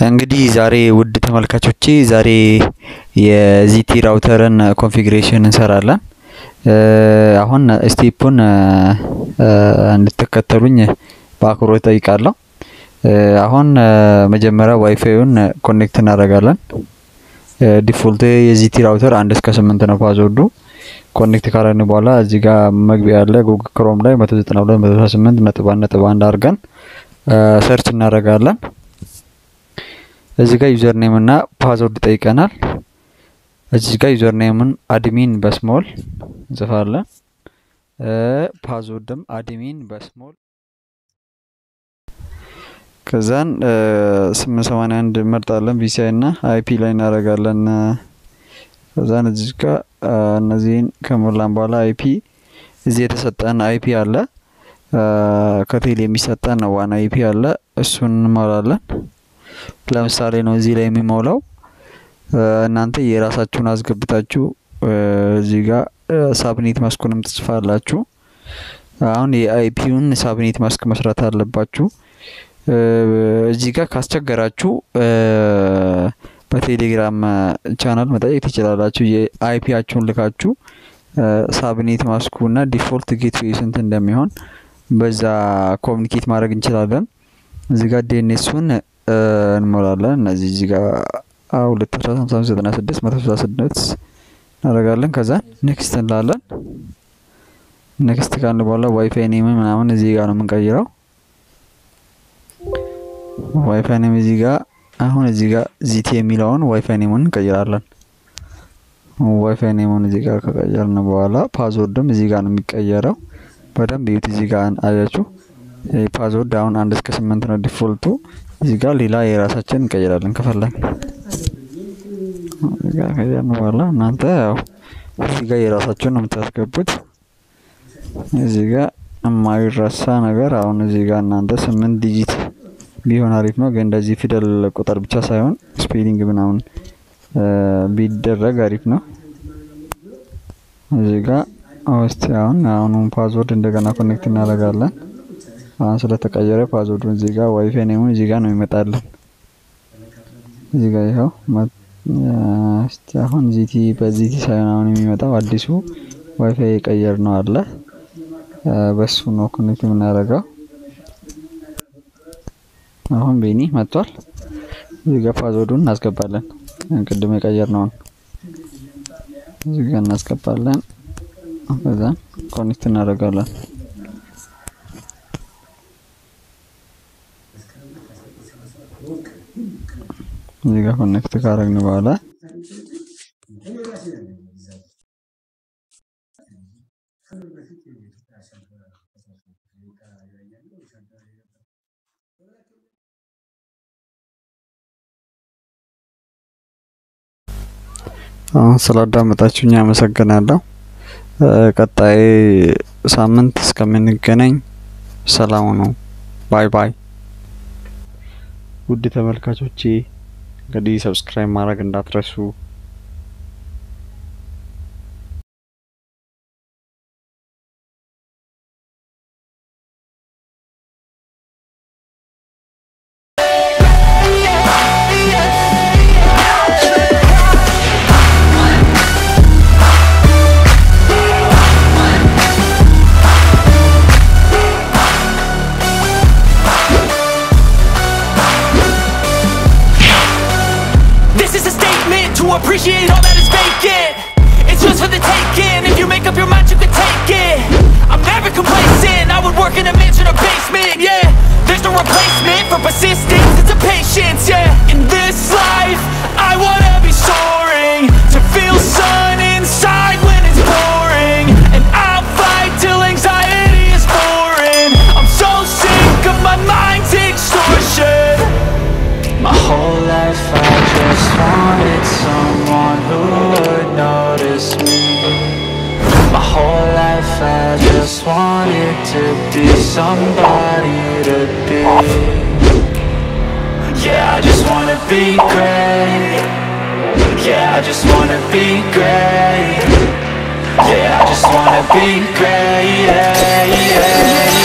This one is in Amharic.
እንግዲህ ዛሬ ውድ ተመልካቾቼ ዛሬ የዚቲ ራውተርን ኮንፊግሬሽን እንሰራለን። አሁን ስቴፑን እንድትከተሉኝ በአክብሮት ጠይቃለሁ። አሁን መጀመሪያ ዋይፋዩን ኮኔክት እናደርጋለን። ዲፎልት የዚቲ ራውተር አንድ እስከ ስምንት ነው ፓስወርዱ። ኮኔክት ካረግን በኋላ እዚህ ጋር መግቢያ ያለ ጉግል ክሮም ላይ 192 168 ነጥብ አንድ ነጥብ አንድ አድርገን ሰርች እናደርጋለን። እዚህ ጋር ዩዘር ኔም እና ፓስወርድ ይጠይቀናል። እዚህ ጋር ዩዘር ኔምን አድሚን በስሞል እንጽፋለን። ፓስወርድም አድሚን በስሞል ከዛን 881 መርጣለን። ቪሲአይ እና አይፒ ላይ እናደርጋለን። ከዛን እዚህ ጋር እነዚህን ከሞላን በኋላ አይፒ እዚህ የተሰጠን አይፒ አለ። ከቴል የሚሰጠን ዋና አይፒ አለ። እሱን እንሞላለን። ለምሳሌ ነው እዚህ ላይ የሚሞላው። እናንተ የራሳችሁን አስገብታችሁ እዚህ ጋር ሳብኔት ማስኩንም ትጽፋላችሁ። አሁን የአይፒውን ሳብኔት ማስክ መስራት አለባችሁ። እዚህ ጋር ካስቸገራችሁ በቴሌግራም ቻናል መጠየቅ ትችላላችሁ። የአይፒያችሁን ልካችሁ ሳብኔት ማስኩ እና ዲፎልት ጌትዌይ ስንት እንደሚሆን በዛ ኮሚኒኬት ማድረግ እንችላለን። እዚህ ጋር ዴኔሱን እንሞላለን። እነዚህ እዚህ ጋር ሁለት አስራ ሃምሳ አምስት ዘጠና ስድስት መቶ ስልሳ ስድስት እናደርጋለን። ከዛ ኔክስት እንላለን። ኔክስት ካልን በኋላ ዋይፋይ ኔም ምናምን እዚህ ጋር ነው የምንቀይረው። ዋይፋይ ኔም እዚህ ጋር አሁን እዚህ ጋር ዚቲ የሚለውን ዋይፋይ ኔሙን እንቀይራለን። ዋይፋይ ኔሙን እዚህ ጋር ከቀየርን በኋላ ፓስወርድም እዚህ ጋር ነው የሚቀየረው። በደንብ ይዩት። እዚህ ጋር አያችሁ ፓስወርድ አሁን አንድ እስከ ስምንት ነው ዲፎልቱ። እዚህ ጋር ሌላ የራሳችን እንቀይራለን ከፈለግ እዚህ ጋር ከዚያን በኋላ እናንተ ያው እዚህ ጋር የራሳችሁን ነው የምታስገቡት። እዚህ ጋር የማይረሳ ነገር አሁን እዚህ ጋር እናንተ ስምንት ዲጂት ቢሆን አሪፍ ነው፣ ግን እንደዚህ ፊደል ቁጥር ብቻ ሳይሆን ስፔሊንግ ምናምን ቢደረግ አሪፍ ነው። እዚህ ጋር ውስጥ አሁን አሁኑን ፓስወርድ እንደገና ኮኔክት እናደርጋለን። አሁን ስለተቀየረ ፓስወርዱን እዚህ ጋር ዋይፋይ ኔሙን እዚህ ጋር ነው ይመጣልን። እዚህ ጋር ይኸው እስቲ አሁን ዚቲ በዚቲ ሳይሆን አሁን የሚመጣው አዲሱ ዋይፋይ የቀየር ነው አለ። በሱ ነው ኮኔክት የምናደርገው። አሁን ቤኒ መጥቷል። እዚህ ጋር ፓስወርዱን እናስገባለን። ቅድም የቀየር ነውን እዚህ ጋር እናስገባለን። ከዛ ኮኔክት እናደርጋለን። እዚህ ጋር ኮኔክት ካረግን በኋላ አሁን ስላዳመጣችሁኝ አመሰግናለሁ። ቀጣይ ሳምንት እስከምንገናኝ ሰላም ነው። ባይ ባይ። ውድ ተመልካቾቼ እንግዲህ ሰብስክራይብ ማድረግ እንዳትረሱ። This is a statement to appreciate all that is vacant. It's yours for the taking. If you make up your mind, you can take it. I'm never complacent. I would work in a mansion or basement. Yeah, there's no replacement for persistence. It's a patience. Yeah, in this life, I wanna be soaring to feel sun inside when it's pouring, and I'll fight till anxiety is foreign. I'm so sick of my mind's extortion. My whole life I just wanted someone who would notice me My whole life I just wanted to be somebody to be Yeah, I just wanna be great Yeah, I just wanna be great Yeah, I just wanna be great yeah, yeah, yeah.